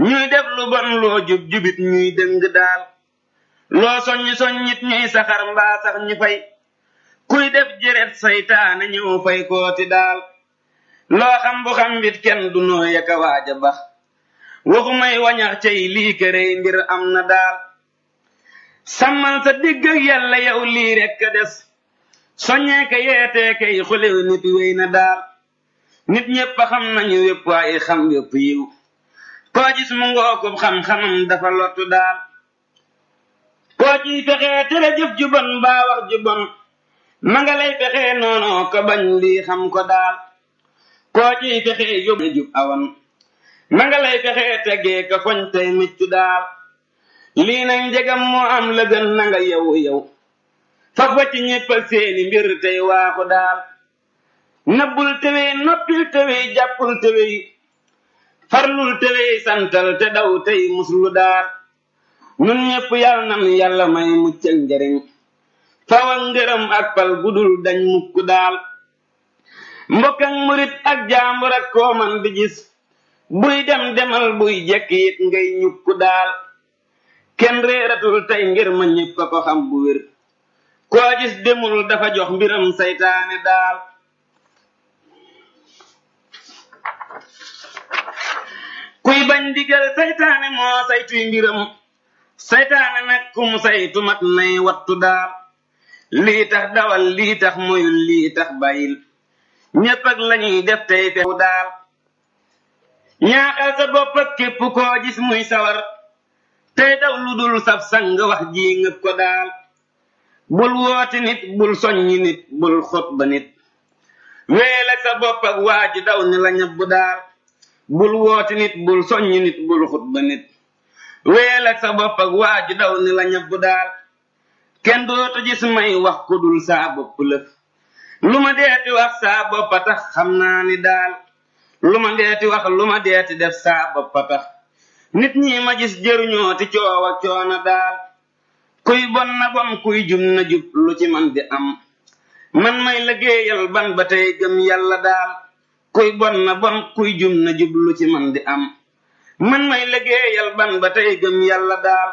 ñuy def lu bon loo jub jubit ñuy dëng daal loo soññ soññit ñuy saxar mbaa sax ñu fay kuy def jëret saytaane ñëw fay kooti daal loo xam bu xam bit kenn du noo yaka waaja bax waxumay wañax cay lii kërey mbir am na daal sàmmal sa digg ak yàlla yow lii rekk a des soññee ka yeetee kay xulew nit wéy na daal nit ñépp a xam nañu wépp waaye xam wépp yiw koo gis mu ngookub xam-xamam dafa lottu daal koo ciy fexee tere jëf ju bon mbaa wax ju bon ma nga lay fexee noonoo ko bañ lii xam ko daal koo ciy fexee yóbbu jub awan ma nga lay fexee tegee ka foñ tey miccu daal lii nag njegam moo am la gën na nga yow yow faf wacc ñéppal seeni mbir tey waaxu daal nabbul tewey noppil tewey jàppul tewey farlul tewey santal te daw tey muslu daal nun ñépp yàlla nan yàlla may mucc ak njariñ fawa ngërëm ak pal gudul dañ mukk daal mbokk ak murit ak jaambur ak koo man di gis buy dem demal buy jekki it ngay ñukk daal kenn réeratul tey ngir ma ñépp a ko xam bu wér koo gis demul dafa jox mbiram saytaane daal kuy bañ digal saytaane moo saytuy mbiram saytaane nag kum saytu mat nay wattu daal lii tax dawal lii tax moyul lii tax bàyyil ñépp ak lañuy def tey fewu daal ñaaxal sa bopp ak képp koo gis muy sawar tey daw lu dul sab sang wax ji ngëp ko daal bul wooti nit bul soññi nit bul xot ba nit weel ak sa bopp ak waa ji daw ni la ñabbu daal bul wooti nit bul soññi nit bul xut ba nit weel ak sa bopp ak waa ji daw ni la ñabbu daal kenn dootu gis may wax ku dul saa bopp lëf lu ma deeti wax saa boppa tax xam naa ni daal lu ma deeti wax lu ma deeti def saa boppa tax nit ñi ma gis jëruñoo ti coow ak coona daal kuy bon na bon kuy jum na jub lu ci man di am man may liggéeyal ban ba tey gëm yàlla daal kuy bon na bon kuy jum na jub lu ci man di am man may liggéeyal ban ba tey gëm yàlla daal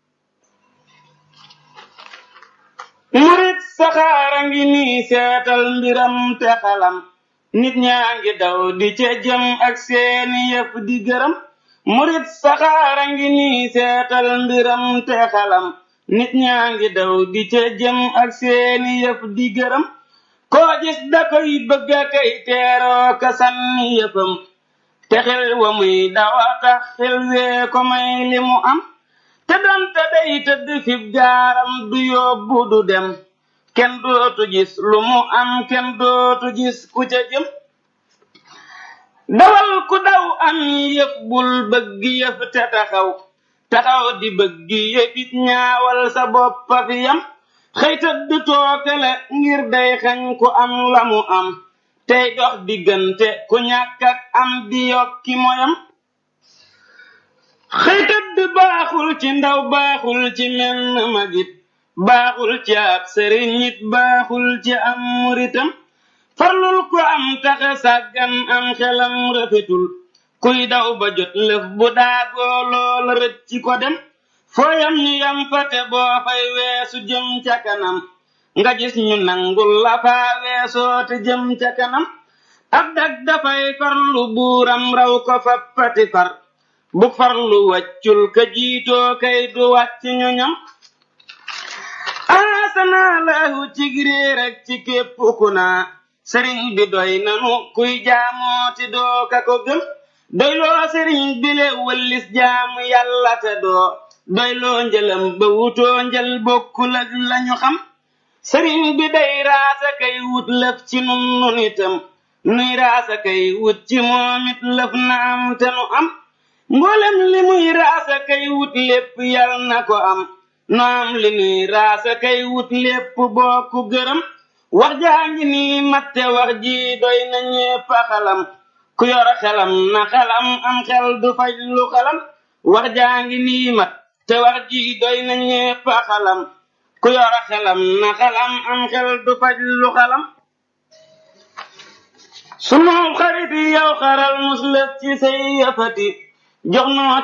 murit saxaara ngi nii seetal mbiram te xalam nit ñaa ngi daw di ca jëm ak seeni yëf di gërëm murit saxaara ngi nii seetal mbiram te xalam nit ñaa ngi daw di ca jëm ak seeni yëf di gërëm koo gis da koy bëgg a kay teeroo ka sànni yëfam te xel wa muy dawa tax xel wee ko may li mu am te donte day tëdd fib gaaram du yóbbu du dem kenn dootu gis lu mu am kenn dootu gis ku ca jëm dawal ku daw am yëf bul bëgg yëf te taxaw taxaw di bëgg yëfit ñaawal sa boppa fi yam xëy tëdd tookale ngir day xañ ku am la mu am tey dox diggante ku ñàkk ak am di yokki moyam xëy tëdd baaxul ci ndaw baaxul ci menn magit baaxul ci ab sëriñ it baaxul ci am muritam farlul ko am taxe sàggan am xelam rafetul kuy daw ba jot lëf bu daagoo loola rëcc ko dem fooyam ñu yam fate boo fay weesu jëm ca kanam nga gis ñu nangul la faa weesoo te jëm ca kanam ab dag dafay farlu buuram raw ko fa pati far bu farlu wàccul ka jiitoo kay du wàcc ñu ñam aasanaa laahu cig réer ak ci képp ku naa sëriñ bi doy nanu kuy jaamooti doo ka ko gëm doyloo sëriñ bi le wëllis jaamu yàlla te doo doyloo njëlam ba wutoo njël bokkul ak lañu xam sëriñ bi day raasa kay wut lëf ci nun nun itam nuy raasa kay wut ci moom it lëf na am te nu am mboolem li muy raasa kay wut lépp yal na ko am no am li nuy raasa kay wut lépp bokku gërëm wax jaa ngi nii matte wax ji doy na ñépp a xalam ku yor xelam na xelam am xel du faj lu xalam wax jaa ngi nii mat te wax ji doy na ñépp a xalam ku yor xelam na xelam am xel du faj lu xalam sunu xarit yow xaral muslëf ci say yëfati jox noo